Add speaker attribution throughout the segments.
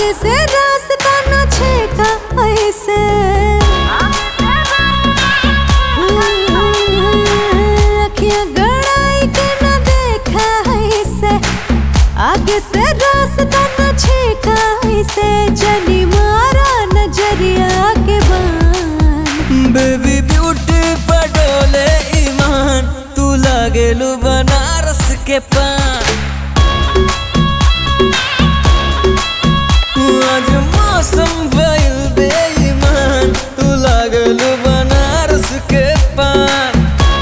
Speaker 1: आगे से रास्ता न छेका ऐसे अखियां गड़ाई के न देखा ऐसे आगे से रास्ता न छेका ऐसे जनी मारा नजरिया के बान
Speaker 2: बेबी ब्यूटी पडोले ईमान तू लागेलू बनारस के पान आज मौसम भइल बेईमान तू लागेलू बनारस के पान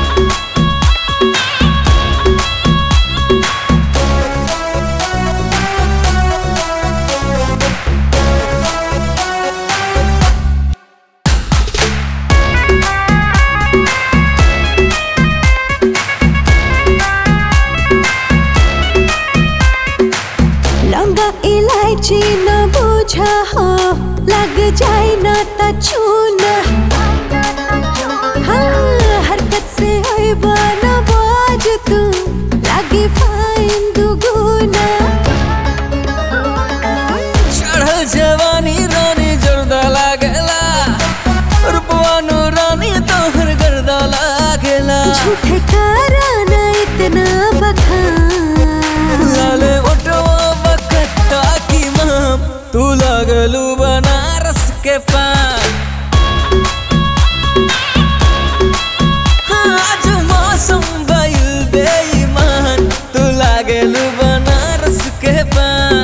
Speaker 1: लौंगा इलायची न बूझा हो लग जाए ना त छूना हाँ, हरकत से होइबा न बाज तू लागे फाइन दुगुना
Speaker 2: चढ़ल जवानी रानी जर्दा लागेला रूपवानो रानी तोहर गर्दा लागेला
Speaker 1: झूठ कराना इतना बखान
Speaker 2: लाले ओटवा बकट्टा की माम तू लागलू बनारस के पान हाँ, आज मौसम भइल बेईमान तू लागलू बनारस के पान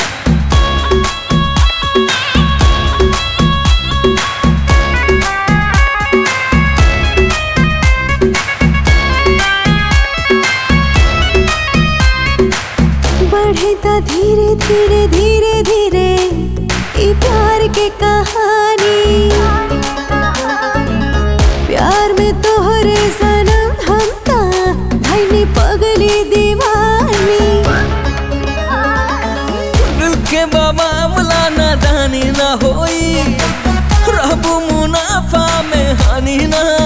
Speaker 1: बढ़े ता धीरे धीरे धीरे धीरे ई प्यार के कहानी प्यार में तोहरे सनम हम ता भइनी पगली दीवानी
Speaker 2: दिल के बाबा मुला ना दानी ना होई रहबू मुनाफा में हानि ना